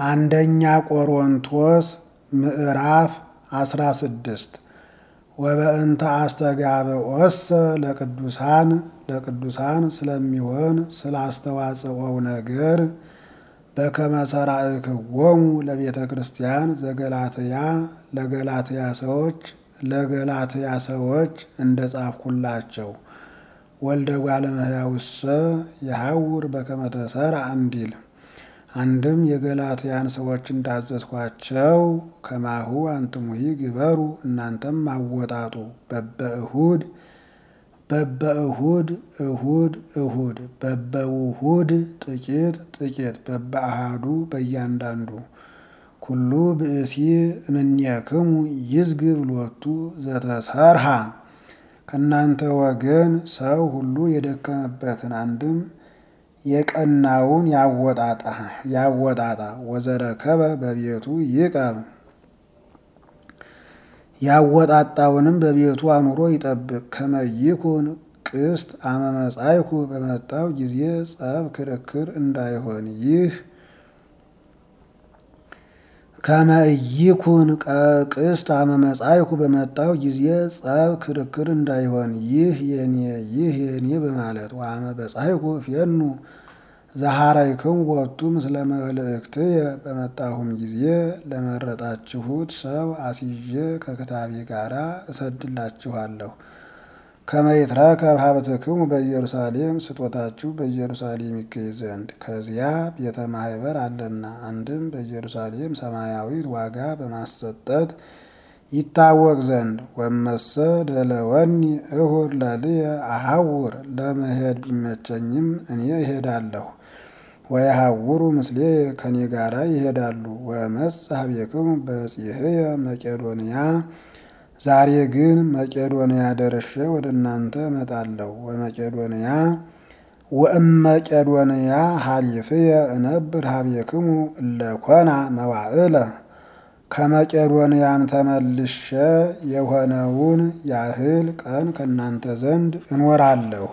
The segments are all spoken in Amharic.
አንደኛ ቆሮንቶስ ምዕራፍ አስራ ስድስት ወበእንተ አስተጋብኦሰ ለቅዱሳን ለቅዱሳን ስለሚሆን ስላስተዋጽኦው ነገር በከመ ሠራእክዎሙ ለቤተ ክርስቲያን ዘገላትያ ለገላትያ ሰዎች ለገላትያ ሰዎች እንደ ጻፍኩላቸው ወልደ እጓለ እመሕያውሰ የሐውር በከመ ተሠርዐ እንዲል አንድም የገላትያን ሰዎች እንዳዘዝኳቸው ከማሁ አንትሙሂ ግበሩ እናንተም አወጣጡ በበእሁድ በበእሁድ እሁድ እሁድ በበውሁድ ጥቂት ጥቂት በበአሃዱ በእያንዳንዱ ኩሉ ብእሲ እምኔክሙ ይዝግብ ሎቱ ዘተሰርሃ ከእናንተ ወገን ሰው ሁሉ የደከመበትን አንድም የቀናውን ያወጣጣ ወዘረከበ በቤቱ ይቀብ ያወጣጣውንም በቤቱ አኑሮ ይጠብቅ። ከመይኩን ቅስት አመመጻይኩ በመጣው ጊዜ ጸብ ክርክር እንዳይሆን ይህ ከመይኩን ቅስት አመመጻይኩ በመጣው ጊዜ ጸብ ክርክር እንዳይሆን ይህ የኔ ይህ የኔ በማለት ዋመ በጻይኩ ፌኑ ዘሐረይክሙ ወቱ ምስለ መልእክትየ በመጣሁም ጊዜ ለመረጣችሁት ሰው አስይዤ ከክታቤ ጋር እሰድላችኋለሁ። ከመይትረከብ ሀብትክሙ በኢየሩሳሌም ስጦታችሁ በኢየሩሳሌም ይገኝ ዘንድ ከዚያ ቤተ ማህበር አለና፣ አንድም በኢየሩሳሌም ሰማያዊት ዋጋ በማሰጠት ይታወቅ ዘንድ ወመሰ ደለወኒ እሁድ ለልየ አሐውር ለመሄድ ቢመቸኝም እኔ እሄዳለሁ። ወየሐውሩ ምስሌ ከኔ ጋራ ይሄዳሉ። ወመጽ ኀቤክሙ በጺሕየ መቄዶንያ ዛሬ ግን መቄዶንያ ደርሼ ወደ እናንተ እመጣለሁ። ወመቄዶንያ ወእመቄዶንያ ሀሊፍየ እነብር ኀቤክሙ እለኮና መዋዕለ ከመቄዶንያም ተመልሼ የሆነውን ያህል ቀን ከእናንተ ዘንድ እኖራለሁ።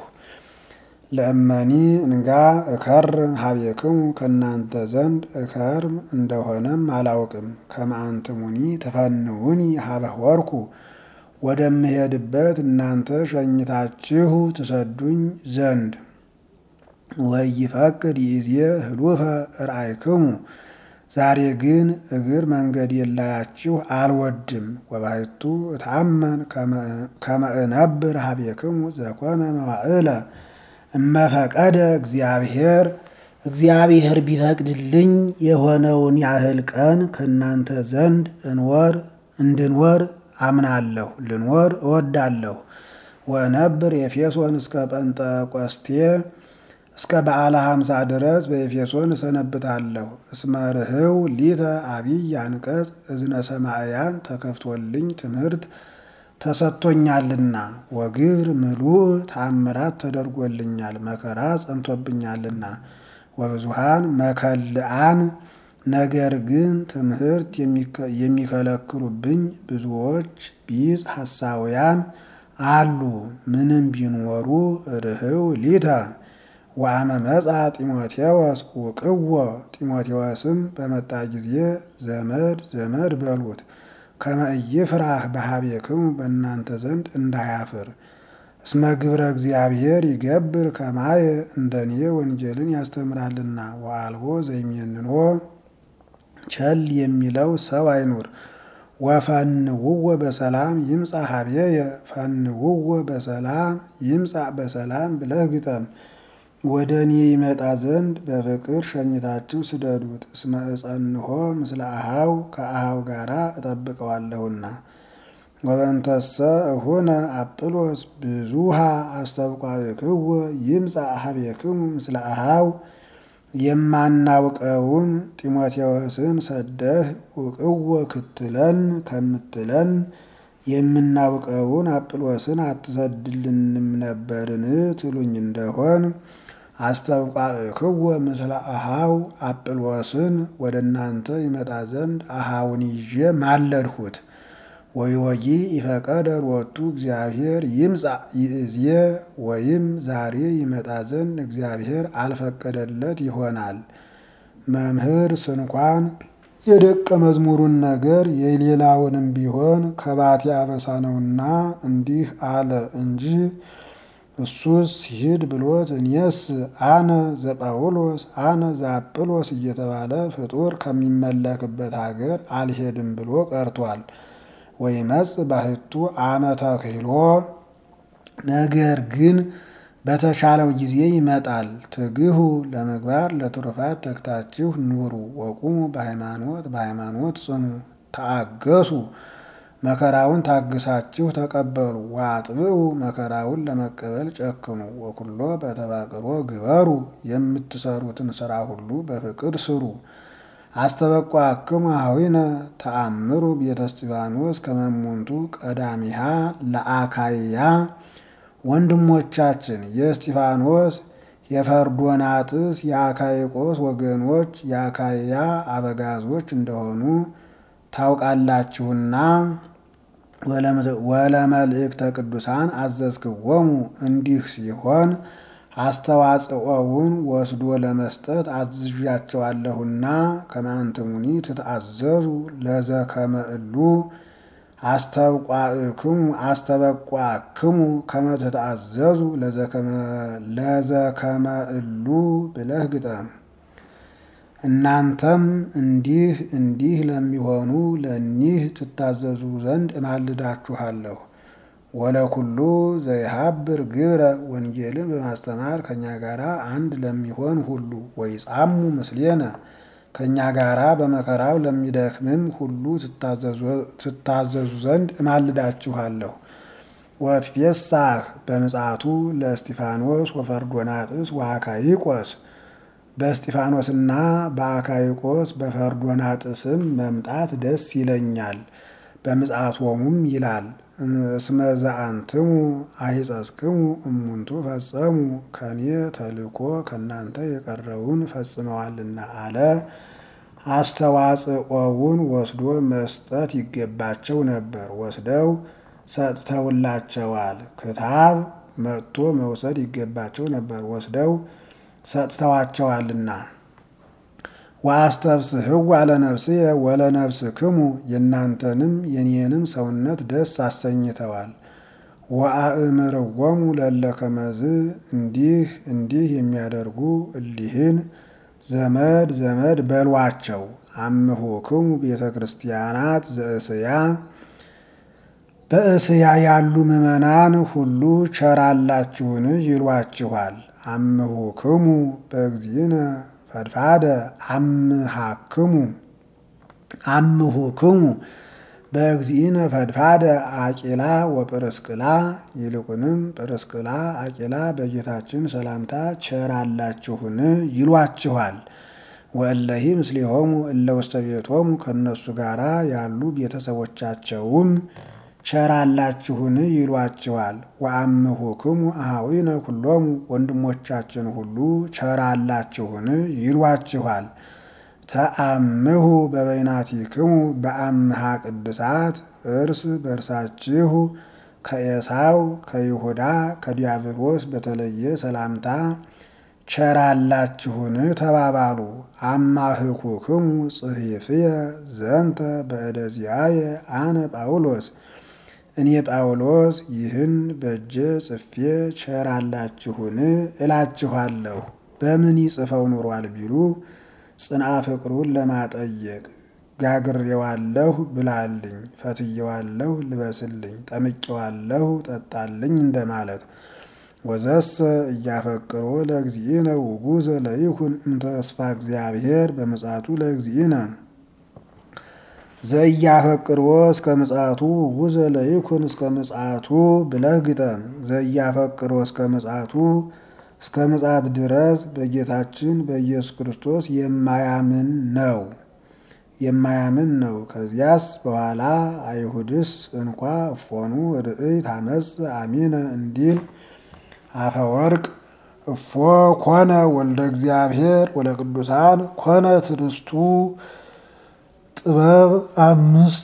ለእመኒ እንጋ እከርም ኀቤክሙ ከእናንተ ዘንድ እከርም እንደሆነም አላውቅም። ከመአንትሙኒ ትፈንውኒ ኀበ ሆርኩ ወደምሄድበት እናንተ ሸኝታችሁ ትሰዱኝ ዘንድ ወይፈቅድ ይእዜ ህሉፈ ርአይክሙ ዛሬ ግን እግር መንገድ የላያችሁ አልወድም። ወባሕቱ እታመን ከመ እነብር ኀቤክሙ ዘኮነ መዋዕለ እመፈቀደ እግዚአብሔር እግዚአብሔር ቢፈቅድልኝ የሆነውን ያህል ቀን ከእናንተ ዘንድ እንወር እንድንወር አምናለሁ፣ ልንወር እወዳለሁ። ወእነብር ኤፌሶን እስከ ጰንጠቆስቴ እስከ በዓለ ሀምሳ ድረስ በኤፌሶን እሰነብታለሁ። እስመ ርህው ሊተ አቢይ አንቀጽ እዝነ ሰማዕያን ተከፍቶልኝ ትምህርት ተሰጥቶኛልና ወግብር ምሉእ ተአምራት ተደርጎልኛል መከራ ጸንቶብኛልና ወብዙሃን መከልአን ነገር ግን ትምህርት የሚከለክሉብኝ ብዙዎች ቢጽ ሐሳውያን አሉ። ምንም ቢኖሩ ርህው ሊተ ወአመ መጻ ጢሞቴዎስ ውቅዎ ጢሞቴዎስም በመጣ ጊዜ ዘመድ ዘመድ በሉት ከመ ኢይፍራህ በኀቤክሙ በእናንተ ዘንድ እንዳያፍር እስመ ግብረ እግዚአብሔር ይገብር ከማየ እንደኔ ወንጌልን ያስተምራልና ወአልቦ ዘይሜንኖ ቸል የሚለው ሰው አይኑር። ወፈንውወ በሰላም ይምጻ ኀቤየ ፈንውወ በሰላም ይምጻ በሰላም ብለህ ግጠም። ወደ እኔ ይመጣ ዘንድ በፍቅር ሸኝታችሁ ስደዱት። እስመ እጸንሖ ምስለ አኀው ከአኀው ጋራ እጠብቀዋለሁና። ወበእንተሰ እሁነ አጵሎስ ብዙሃ አስተብቋክዎ ይምጻ ኀቤክሙ ምስለ አኀው የማናውቀውን ጢሞቴዎስን ሰደህ ውቅዎ ክትለን ከምትለን የምናውቀውን አጵሎስን አትሰድልንም ነበርን ትሉኝ እንደሆን አስተብቋክዎ ምስለ አኀው አጵሎስን ወደ እናንተ ይመጣ ዘንድ አኀውን ይዤ ማለድሁት። ወይወጊ ይፈቀደ ሎቱ እግዚአብሔር ይምጻ ይእዜ ወይም ዛሬ ይመጣ ዘንድ እግዚአብሔር አልፈቀደለት ይሆናል። መምህር ስንኳን የደቀ መዝሙሩን ነገር የሌላውንም ቢሆን ከባቴ አበሳ ነውና እንዲህ አለ እንጂ እሱስ ሂድ ብሎት እኔስ አነ ዘጳውሎስ አነ ዘአጵሎስ እየተባለ ፍጡር ከሚመለክበት ሀገር አልሄድም ብሎ ቀርቷል። ወይመጽ ባህቱ አመተ ክህሎ ነገር ግን በተሻለው ጊዜ ይመጣል። ትግሁ ለምግባር ለትሩፋት ተግታችሁ ኑሩ። ወቁሙ በሃይማኖት በሃይማኖት ጽኑ። ተአገሱ መከራውን ታግሳችሁ ተቀበሉ። ወአጥብኡ መከራውን ለመቀበል ጨክኑ። ወኩሎ በተባቅሮ ግበሩ የምትሰሩትን ስራ ሁሉ በፍቅር ስሩ። አስተበቋክሙ ኀዊነ ተአምሩ ቤተ እስጢፋኖስ ከመሙንቱ ቀዳሚሃ ለአካይያ ወንድሞቻችን የእስጢፋኖስ የፈርዶናጥስ የአካይቆስ ወገኖች የአካይያ አበጋዞች እንደሆኑ ታውቃላችሁና ወለመልእክተ ቅዱሳን አዘዝክዎሙ እንዲህ ሲሆን አስተዋጽኦውን ወስዶ ለመስጠት አዝዣቸዋለሁና ከማንትሙኒ ትትአዘዙ ለዘከመ እሉ አስተብቋክሙ አስተበቋክሙ ከመ ትትአዘዙ ለዘከመ እሉ ብለህ ግጠም። እናንተም እንዲህ እንዲህ ለሚሆኑ ለእኒህ ትታዘዙ ዘንድ እማልዳችኋለሁ። ወለኩሉ ዘይሀብር ግብረ ወንጌልን በማስተማር ከእኛ ጋር አንድ ለሚሆን ሁሉ ወይጻሙ ምስሌነ ከእኛ ጋር በመከራው ለሚደክምም ሁሉ ትታዘዙ ዘንድ እማልዳችኋለሁ። ወትፌሳህ በምጽአቱ ለእስጢፋኖስ ወፈርዶናጥስ ወአካይቆስ በእስጢፋኖስና በአካይቆስ በፈርዶናጥስም መምጣት ደስ ይለኛል። በምጽአቶሙም ይላል እስመ ዘአንትሙ አሂጸጽክሙ እሙንቱ ፈጸሙ ከኔ ተልኮ ከእናንተ የቀረውን ፈጽመዋልና አለ። አስተዋጽኦውን ወስዶ መስጠት ይገባቸው ነበር፣ ወስደው ሰጥተውላቸዋል። ክታብ መጥቶ መውሰድ ይገባቸው ነበር፣ ወስደው ሰጥተዋቸዋልና። ወአስተብስሕዋ ለነፍስየ ወለነፍስክሙ የእናንተንም የኔንም ሰውነት ደስ አሰኝተዋል። ወአእምርዎሙ ለእለ ከመዝ እንዲህ እንዲህ የሚያደርጉ እሊህን ዘመድ ዘመድ በሏቸው። አምሆክሙ ቤተ ክርስቲያናት ዘእስያ በእስያ ያሉ ምዕመናን ሁሉ ቸራላችሁን ይሏችኋል። አምሆክሙ በእግዚእነ ፈድፋደ አምሃክሙ አምሁክሙ በእግዚእነ ፈድፋደ አቂላ ወጵርስቅላ ይልቁንም ጵርስቅላ አቂላ በጌታችን ሰላምታ ቸራላችሁን ይሏችኋል። ወእለሂ ምስሌሆሙ እለ ውስተ ቤቶሙ ከእነሱ ጋር ያሉ ቤተሰቦቻቸውም ቸራላችሁን ይሏችኋል። ወአምሁክሙ አኀዊነ ኩሎሙ ወንድሞቻችን ሁሉ ቸራላችሁን ይሏችኋል። ተአምሁ በበይናቲክሙ በአምሃ ቅድሳት እርስ በእርሳችሁ ከኤሳው ከይሁዳ ከዲያብሎስ በተለየ ሰላምታ ቸራላችሁን ተባባሉ። አማህኩክሙ ጽሒፍየ ዘንተ በእደዚያየ አነ ጳውሎስ እኔ ጳውሎስ ይህን በእጄ ጽፌ ቸራላችሁን እላችኋለሁ። በምን ይጽፈው ኑሯል ቢሉ ጽንአ ፍቅሩን ለማጠየቅ ጋግሬዋለሁ ብላልኝ፣ ፈትየዋለሁ ልበስልኝ፣ ጠምቄዋለሁ ጠጣልኝ እንደማለት። ወዘሰ እያፈቅሮ ለእግዚእነ ውጉዘ ለይኩን እንተ ተስፋ እግዚአብሔር በምጽአቱ ለእግዚእነ ዘእያፈቅሮ እስከ ምጽአቱ ውጉዘ ለይኩን እስከ ምጽአቱ ብለህ ግጠም። ዘእያፈቅሮ እስከ ምጽአቱ እስከ ምጽአት ድረስ በጌታችን በኢየሱስ ክርስቶስ የማያምን ነው የማያምን ነው። ከዚያስ በኋላ አይሁድስ እንኳ እፎኑ ርእይ ታመጽ አሚነ እንዲል አፈወርቅ እፎ ኮነ ወልደ እግዚአብሔር ወለቅዱሳን ኮነ ትርስቱ ጥበብ አምስት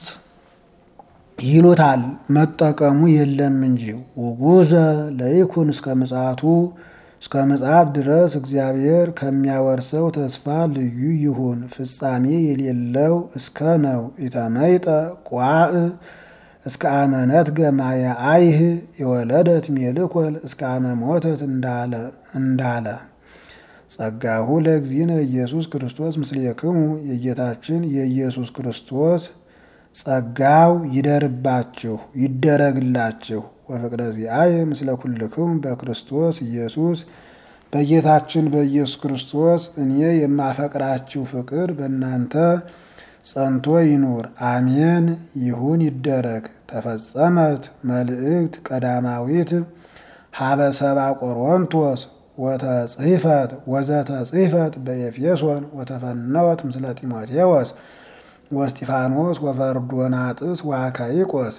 ይሉታል። መጠቀሙ የለም እንጂ ውጉዘ ለይኩን እስከ ምጽአቱ እስከ ምጽአት ድረስ እግዚአብሔር ከሚያወርሰው ተስፋ ልዩ ይሁን። ፍጻሜ የሌለው እስከ ነው። ኢተመይጠ ቋዕ እስከ አመነት ገማየ አይህ የወለደት ሜልኮል እስከ አመ ሞተት እንዳለ ጸጋሁ ለእግዚእነ ኢየሱስ ክርስቶስ ምስሌክሙ የጌታችን የኢየሱስ ክርስቶስ ጸጋው ይደርባችሁ ይደረግላችሁ። ወፍቅረ ዚአየ ምስለ ኩልክሙ በክርስቶስ ኢየሱስ በጌታችን በኢየሱስ ክርስቶስ እኔ የማፈቅራችሁ ፍቅር በእናንተ ጸንቶ ይኑር። አሜን። ይሁን ይደረግ። ተፈጸመት መልእክት ቀዳማዊት ሀበ ሰባ ቆሮንቶስ ወተጽሕፈት ወዘተጽሕፈት በኤፌሶን ወተፈነወት ምስለ ጢሞቴዎስ ወስጢፋኖስ ወፈርዶናጥስ ወአካይቆስ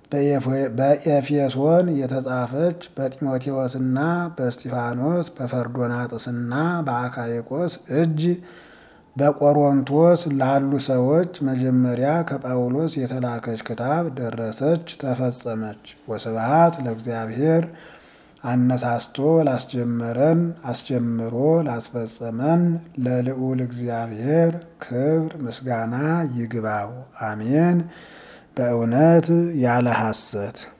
በኤፌሶን የተጻፈች በጢሞቴዎስና በስጢፋኖስ በፈርዶናጥስና በአካይቆስ እጅ በቆሮንቶስ ላሉ ሰዎች መጀመሪያ ከጳውሎስ የተላከች ክታብ ደረሰች፣ ተፈጸመች። ወስብሐት ለእግዚአብሔር አነሳስቶ ላስጀመረን አስጀምሮ ላስፈጸመን ለልዑል እግዚአብሔር ክብር ምስጋና ይግባው። አሜን። በእውነት ያለ ሐሰት